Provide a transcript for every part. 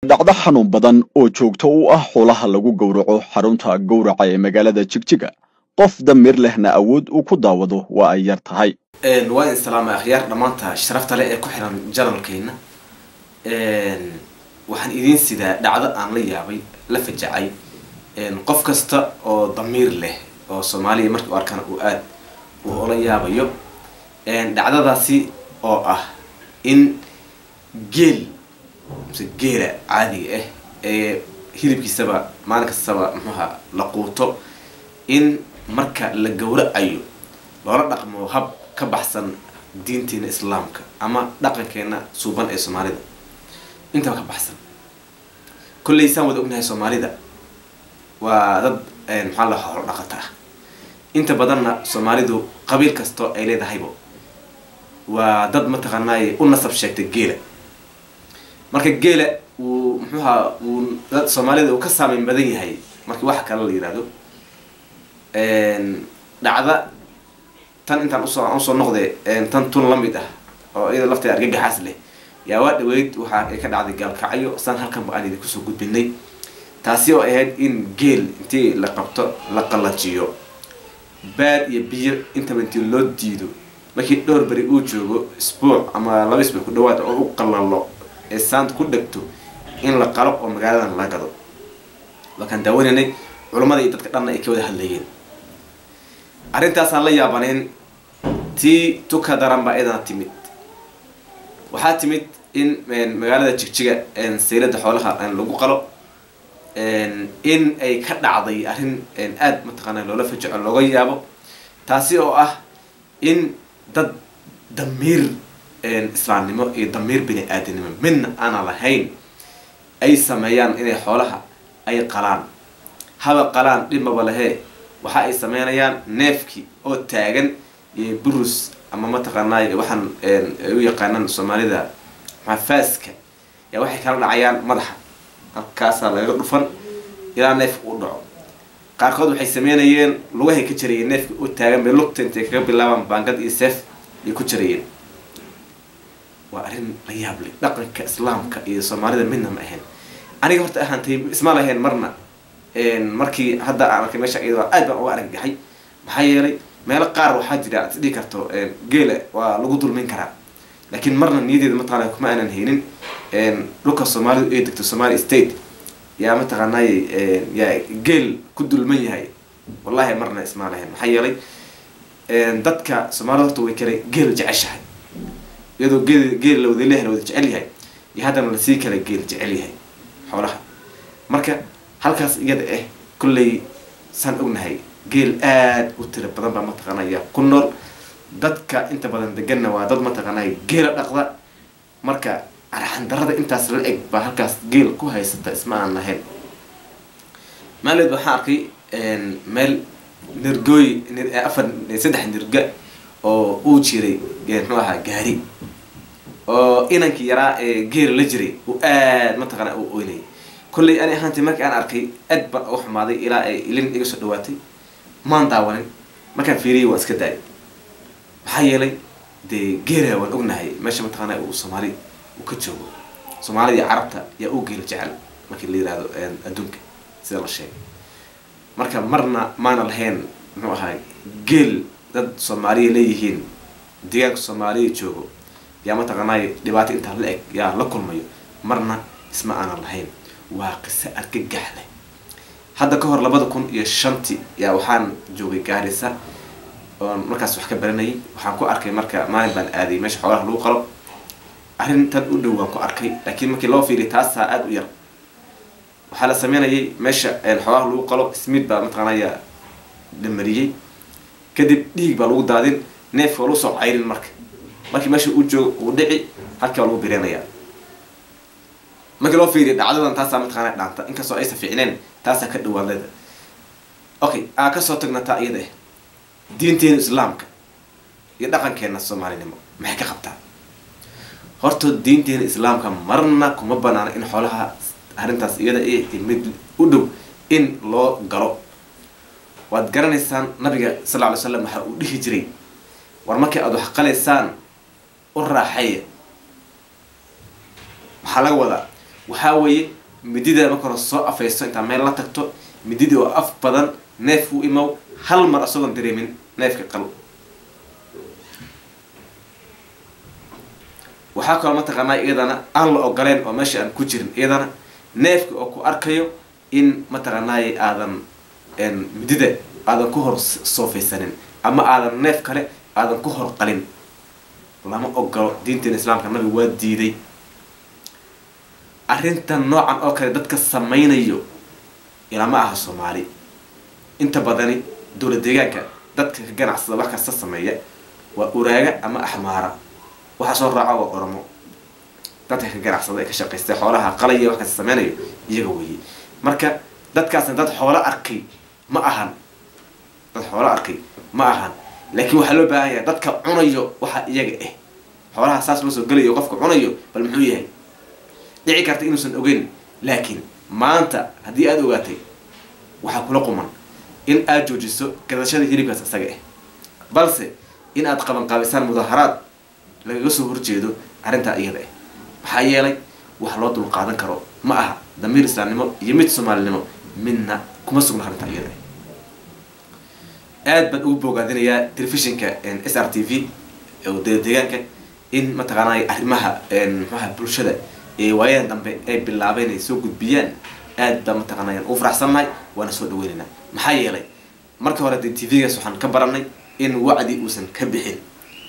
dhacdo xanuun badan oo joogto u ah xoolaha lagu gowraco xarunta gowraca ee magaalada jigjiga qof damir lehna awood uu ku daawado waa ay yar tahay waa in salaama akhyaar dhammaanta sharafta leh ee ku xiran janalkeenna waxaan idiin sidaa dhacdo aan la yaabay la fajacay qof kasta oo damiir leh oo soomaaliya markii u arkana uu aad uu ola yaabayo dhacdadaasi oo ah in geel mise geela caadiga ah ee hilibkiisaba maalin kastaba muxuuha la quuto in marka la gowracayo loola dhaqmo hab ka baxsan diinteena islaamka ama dhaqankeena suuban ee soomaalida intaba ka baxsan kolley saan wada ognahay soomaalida waa dad maxaa la horo dhaqata ah inta badanna soomaalidu qabiil kastoo ay leedahaybo waa dad mataqaanaaye u nasab sheegtay geela marka geela wuu muxuuha wuu dad soomaalida uu ka saameyn badan yahay markii wax kale la yihahdo dhacda tan intaan usoo aan usoo noqde tan tun la mid ah oo iyada lafteeda argagaxaas leh yaa waa dhaweyd waxa ay ka dhacday gaalkacyo saan halkanba aan idin kusoo gudbinay taasi oo ahayd in geel intii la qabto la qallajiyo baad iyo biyo intaba intii loo diido markii dhowr beri uu joogo isbuuc ama laba isbuuc ku dhawaad oo u qallalo ee saanta ku dhegto in la qalo oo magaaladan la gado waakaan daawanaynay culammada iyo dadka dhanna ay ka wada hadlayeen arrintaasaan la yaabanayn tii tuka daran baa iyadana timid waxaa timid in magaalada jigjiga saylada xoolaha lagu qalo in ay ka dhacday arrin aada mataqaana loola fajaco looga yaabo taasi oo ah in dad damiir islaamnimo iyo damiir bini aadanimo midna aanan lahayn ay sameeyaan inay xoolaha ay qalaan haba qalaan dhibmaba lahee waxa ay sameynayaan neefki oo taagan iyo burus ama mataqaanaay waxaan ay u yaqaanaan soomaalida maxafaaska yaa waxay kala dhacayaan madaxa halkaasaa lagaga dhufan ilaa neefka uu dhaco qaarkood waxay sameynayeen lugahay ka jarayeen neefka oo taagan bay lugta intay kaga bilaabaan baangad iyo seef ay ku jarayeen waa arrin la yaab leh dhaqanka islaamka iyo soomaalida midna ma ahayn aniga horta ahaantay isma lahayn marna markii hadda aan arkay meesha iyada aad baan uga argagaxay maxaa yeelay meelo qaar waxaa jira ad isdhihi karto geela waa lagu dulmin karaa laakiin marna niyadeeda mataqaana kuma aanan haynin dhulka soomaalidu ay degto somali state yaa mataqaanay yaa geel ku dulman yahay wallahi marna ismaa lahayn maxaa yeelay dadka soomaalida horta way kale geel jeceshahay iyadoo geel geel la wada leeyahay la wada jecel yahay iyo haddana lasii kale geel jecel yahay xoolaha marka halkaas iyada ah kolley saan ognahay geel aada u tira badan baa mataqaanaya ku nool dadka inta badan deganna waa dad mataqaanaya geela dhaqda marka arxandarada intaas la eg baa halkaas geel ku haysata isma aan lahayn maaleed waxaan arkay meel nirgooy afar saddex nirga oo uu jiray muxuu ahaa gaari oo inankii yaraa ee geela la jiray uu aad mataqaana u oynayay kolley ani ahaantii markii aan arkay aad baan uga xumaaday ilaa ay ilin iga soo dhawaatay maan daawanin markaan fiiriyay waan iska daayay maxaa yeelay dee geela waan ognahay meesha mataqaana uu soomaali uu ka joogo soomaalida iyo carabta yaa u geela jecel markii la yihahdo adduunka sida la sheegay marka marna maana lahayn muxuu ahaa geel dad soomaaliya leeyihiin deegaanka soomaaliya joogo yaa mataqaanay dhibaato intaa la eg yaa la kulmayo marna isma aanan lahayn waa qiso argagax leh hadda ka hor labada kun iyo shantii yaa waxaan joogay gaarisa oon markaas wax ka baranayay waxaan ku arkay marka maalin baan aaday meesha xoolaha lagu qalo arrin tan u dhow waan ku arkay laakiin markii loo fiiriya taasaa aada u yar waxaa la sameynayay meesha xoolaha lagu qalo smid baa mataqaanaya dhamariyey kadib dhiig baa lagu daadin neefka waa lagu soo cayrin marka markii meesha uu joogo uu dhici halkii baa lagu bireenayaa markii loo fiiriya dhacdadan taasaa mataqaana dhaanta inkastoo aysan fiicneen taasaa ka dhawaadada okay aa kasoo tagna taa iyada ah diinteena islaamka iyo dhaqankeena soomaalinimo maxay ka qabtaa horta diinteena islaamka marna kuma banaana in xoolaha arrintaas iyada i mid u dhow in loo galo waad garanaysaan nabiga sal lla alay slam waxa uu dhihi jiray war markii aada wax qalaysaan u raaxeeya waxaa laga wadaa waxaa weeye midida marka hore soo afaysto intaa meel la tagto mididii oo af badan neef u imow hal mar isagoon dareemin neefka qal waxaa kaloo mataqaanaa iyadana aan la ogoleen oo meesha aan ku jirin iyadana neefka oo ku arkayo in mataqaanaaye aadan midida aadan ku hor soofaysanin ama aadan neef kale aadan ku hor qalin lama ogolo diinteena islaamka nabigu waa diiday arrintan noocan oo kale dadka samaynayo ilama aha soomaali inta badani dowlad deegaanka dadka ka ganacsada wax kasta sameeya waa uraaga ama axmaara waxaa soo raaca waa oromo dadka ka ganacsada ee ka shaqaystay xoolaha qalaya wax kasta sameynayo iyaga weeye marka dadkaasna dad xoolo arkay ma ahan dad xoolo arkay ma ahan laakiin waxaa loo baahan yahay dadka cunayo waxa iyaga ah xoolaha saas loo soo gelayo qofka cunayo bal muxuu yahay dhici karta inuusan ogeyn laakiin maanta haddii aada ogaatay waxaa kula quman in aada joojiso gadashada hilibkaas isaga ah balse in aad qabanqaabisaan mudaharaad lagaga soo horjeedo arrintaa iyada ah maxaa yeelay wax loo dul qaadan karo ma aha damiir islaamnimo iyo mid soomaalinimo midna kuma sugna arrintaa iyada ah aad baan ugu boogaadinayaa telefishinka s r t v oo deegaanka in mataqaanay arrimaha maxaha bulshada ee waayadan dambe ay bilaabeen ay soo gudbiyaan aad baa mataqaanay ugu faraxsannahay waana soo dhaweynaynaa maxaa yeelay marka hore dee t v-gaas waxaan ka baranay in wacdi uusan ka bixin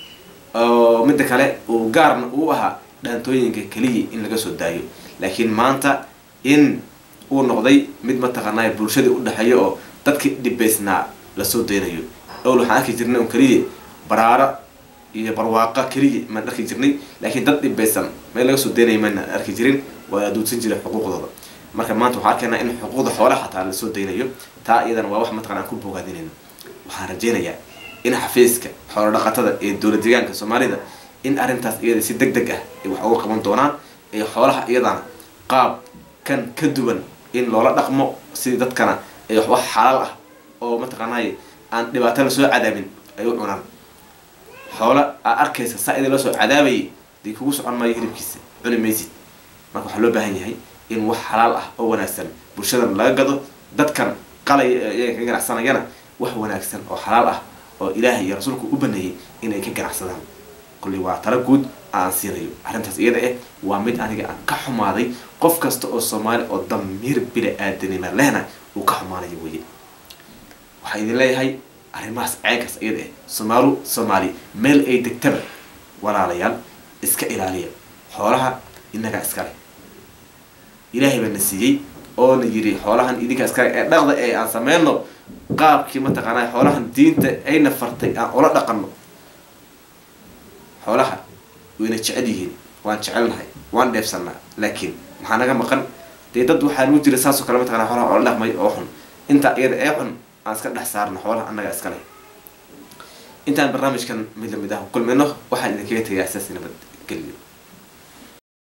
oo midda kale uu gaarna uu ahaa dhaantooyinka keliya in laga soo daayo laakiin maanta in uu noqday mid mataqaanay bulshadii u dhexeeya oo dadkii dhibaysnaa lasoo daynayo owl waxaan arki jirnay un keliya baraaro iyo barwaaqa keliya maan arki jirnay laakiin dad dhibaysan meel laga soo daynaya maan arki jirin waa aduudsan jiray xuquuqdooda marka maanta waxaan arkaynaa in xuquuqda xoolaha xataa lasoo daynayo taa iyadana waa wax mataqana aan ku boogaadinayno waxaan rajaynayaa in xafiiska xoolo dhaqatada ee dowlad deegaanka soomaalida in arrintaas iyada si deg deg ah ay wax uga qaban doonaan ee xoolaha iyadana qaab kan ka duwan in loola dhaqmo sidii dadkana ay wax xalaal ah oo mataqaanay aan dhibaato lasoo cadaabin ay u cunaan xoola aa arkaysa saa idin loo soo cadaabayay dee kugu socon maayo hilibkiisa cuni maysid marka waxaa loo baahan yahay in wax xalaal ah oo wanaagsan bulshadan laga gado dadkan qalaya ee iyaga ka ganacsanayana wax wanaagsan oo xalaal ah oo ilaahay iyo rasuulku u baneeyey inay ka ganacsadaan kulli waa tala guud aan siinayo arrintaas iyada eh waa mid aniga aan ka xumaaday qof kasta oo soomaali oo damiir bila aadanima lehna uu ka xumaanayo weye waxaa idin leeyahay arrimahaas ceynkaas iyada eh somaalu soomaali meel ay degtaba walaalayaal iska ilaaliya xoolaha innagaa iskale ilaahay baa na siiyey oo na yiri xoolahan idinka iskale ee dhaqda ee aan sameyno qaabkii mataqaanaa xoolahan diinta ayna fartay aan ula dhaqanno xoolaha wayna jecel yihiin waan jecelnahay waan dheefsanaa laakiin maxaa naga maqan dee dad waxaa nagu jira saasoo kale mataqana xoolaha oola dhaqmay oo xun intaa iyada ee xun aan iska dhex saarno xoolaha annaga iskale intaan barnaamijkan mid lamid ah kulmino waxaan idinkaga tegayaa saas nabad geliyo